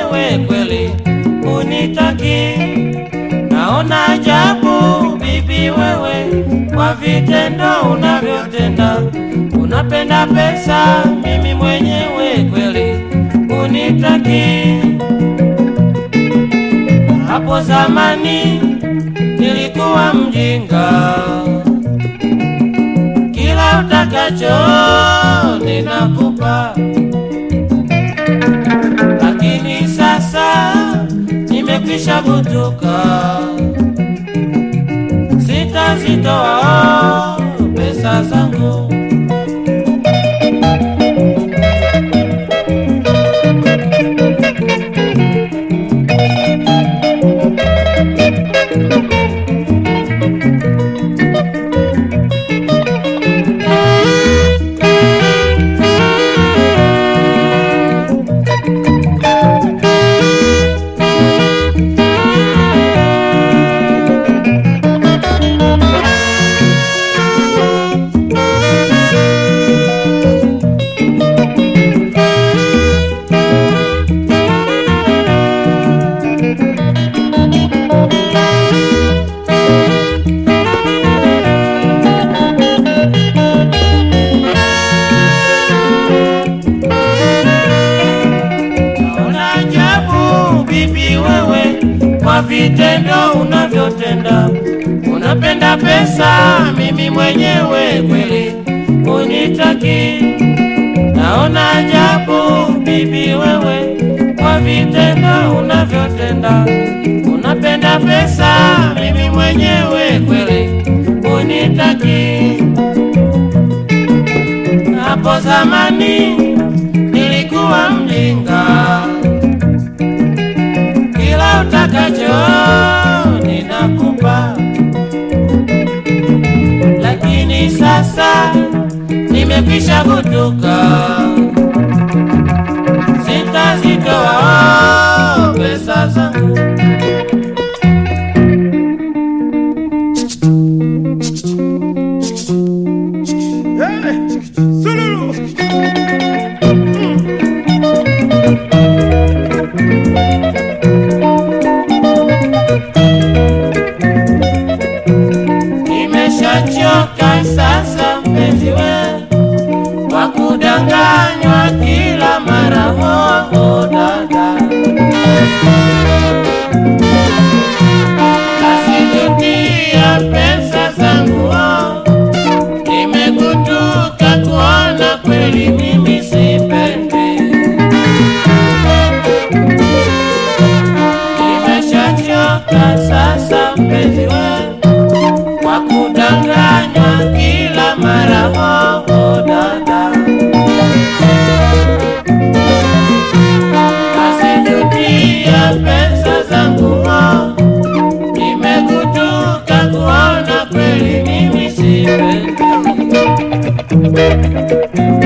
mwenyewe kweli unitaki. Naona ajabu bibi wewe, kwa vitendo unavyotenda. Unapenda pesa, mimi mwenyewe kweli unitaki. Hapo zamani nilikuwa mjinga, kila utakacho ninakupa, lakini sasa nimekwisha kutuka, sitazitoa pesa zangu. Naona ajabu bibi wewe, kwa vitendo unavyotenda. Unapenda pesa, mimi mwenyewe kweli unitaki. Naona ajabu bibi wewe, kwa vitendo unavyotenda. Unapenda pesa, mimi mwenyewe kweli unitaki. Hapo zamani nilikuwa mjinga, kila utakacho ninakupa, lakini sasa nimekwisha kutuka, sitazitoa pesa zangu. Nimeshachoka sasa mpenzi we kwa kudanganywa kila mara hoho dada, nasijutia pesa zangu oh. Nimekutuka kuona kweli mimi sipendi, nimeshachoka sasa mpenzi we kwa kudanganywa kila mara hoho dada, nasijutia pesa zangu mo, nimekutuka kuona kweli mimi sipendi.